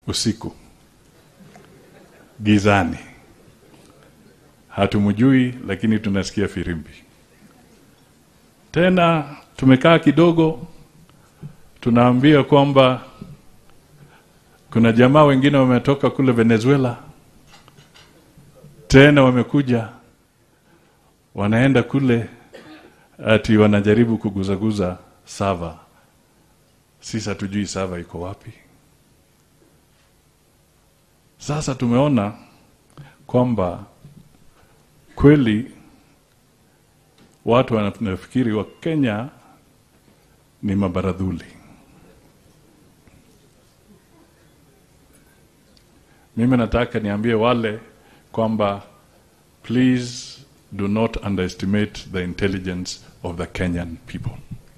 usiku gizani, hatumjui, lakini tunasikia firimbi. Tena tumekaa kidogo, tunaambia kwamba kuna jamaa wengine wametoka kule Venezuela, tena wamekuja, wanaenda kule ati wanajaribu kuguzaguza sava. Sisi hatujui sava iko wapi. Sasa tumeona kwamba kweli watu wanafikiri wa Kenya ni mabaradhuli. Mimi nataka niambie wale kwamba please do not underestimate the intelligence of the Kenyan people.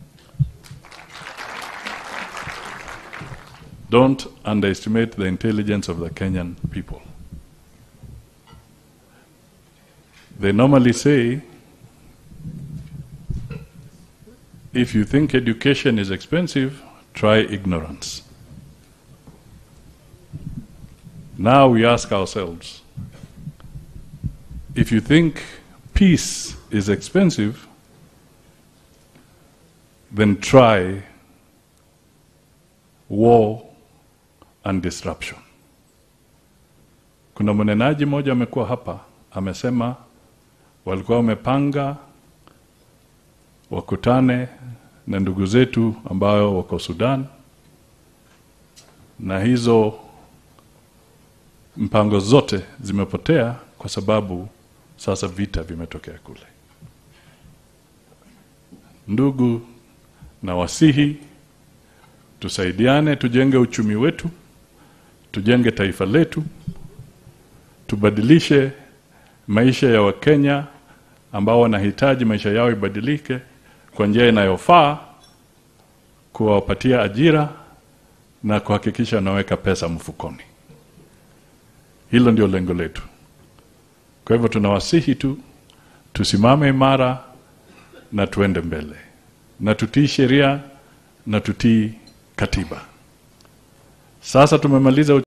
Don't underestimate the intelligence of the Kenyan people. They normally say if you think education is expensive, try ignorance. Now we ask ourselves if you think peace is expensive, then try war and disruption. Kuna mnenaji mmoja amekuwa hapa amesema walikuwa wamepanga wakutane na ndugu zetu ambao wako Sudan, na hizo mpango zote zimepotea kwa sababu sasa vita vimetokea kule. Ndugu, na wasihi tusaidiane, tujenge uchumi wetu, tujenge taifa letu, tubadilishe maisha ya Wakenya ambao wanahitaji maisha yao ibadilike kwa njia inayofaa, kuwapatia ajira na kuhakikisha wanaweka pesa mfukoni. Hilo ndio lengo letu. Kwa hivyo tunawasihi tu tusimame imara na tuende mbele na tutii sheria na tutii katiba. Sasa tumemaliza